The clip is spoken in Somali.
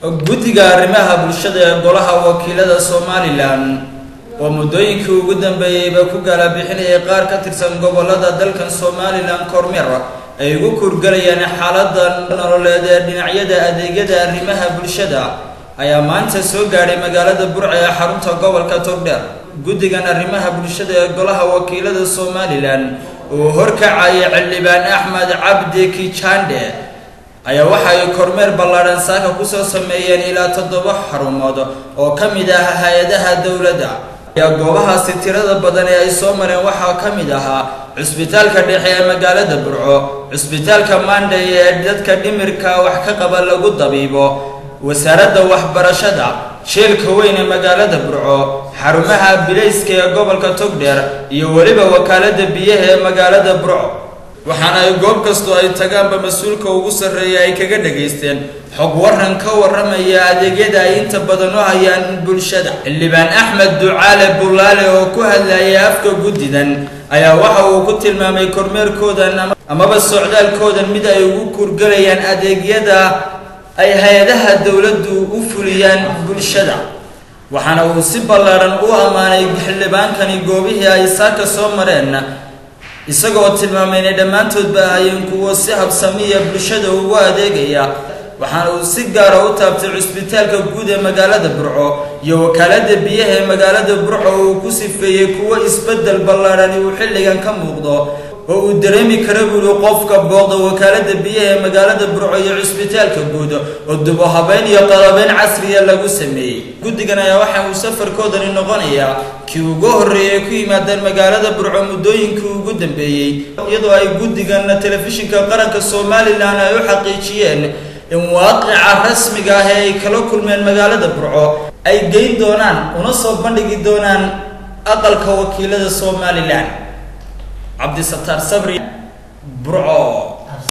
guddiga arrimaha bulshada ee golaha wakiilada somalilan oo muddooyinkii ugu dambeeyeyba ku gaalabixinayay qaar ka tirsan gobolada dalkan somalilan kormeer ay ugu kurgalayaan xaalada nololeed ee dhinacyada adeegyada arrimaha bulshada ayaa maanta soo gaadhay magaalada burca ee xarunta gobolka togdheer guddigan arrimaha bulshada ee golaha wakiilada somalilan uu horkacayay xildhibaan axmed cabdi kijande ayaa waxa ay kormeer ballaadhan saaka kusoo sameeyeen ilaa toddoba xarumood oo ka mid ah hay-adaha dowladda ayaa goobahaasi tirada badan ee ay soo mareen waxaa ka mid ahaa cusbitaalka dhexe ee magaalada burco cusbitaalka maandhay ee dadka dhimirka wax ka qaba lagu dabiibo wasaaradda waxbarashada sheelka weyn ee magaalada burco xarumaha bilayska ee gobolka togdheer iyo weliba wakaalada biyaha ee magaalada burco waxaana ay goob kastoo ay tagaanba mas-uulka ugu sarreeya ay kaga dhagaysteen xog waran ka warramaya adeegyada ay inta badan u hayaan bulshada xildhibaan axmed ducaale bullaale oo ku hadlayay afka guddidan ayaa waxa uu ku tilmaamay kormeerkoodan amaba socdaalkoodan mid ay ugu kurgalayaan adeegyada ay hay-adaha dowladdu u fuliyaan bulshada waxaana uu si ballaadhan u ammaanay xildhibaankani goobihii ay saaka soo mareen isagoo tilmaamay inay dhammaantoodba ahayeen kuwo si habsamiya bulshada ugu adeegaya waxaana uu si gaara u taabtay cusbitaalka guud ee magaalada burco iyo wakaalada biyaha ee magaalada burco uu ku sifeeyey kuwo isbeddel ballaadhani uu xilligan ka muuqdo oo uu dareemi kara buuri qofka booqda wakaalada biyaha ee magaalada burco iyo cusbitaalka guud oo dubo habeyn iyo qalabeyn casriya lagu sameeyey guddigan ayaa waxa uu safarkoodani noqonayaa kii ugu horreeyay ku yimaadeen magaalada burco muddooyinkii ugu dambeeyey iyadoo ay guddigan telefishinka qaranka somalilan ay u xaqiijiyeen in waaqica rasmiga ah ee ay kala kulmeen magaalada burco ay geyn doonaan una soo bandhigi doonaan aqalka wakiilada somalilan cabdisataar sabri burco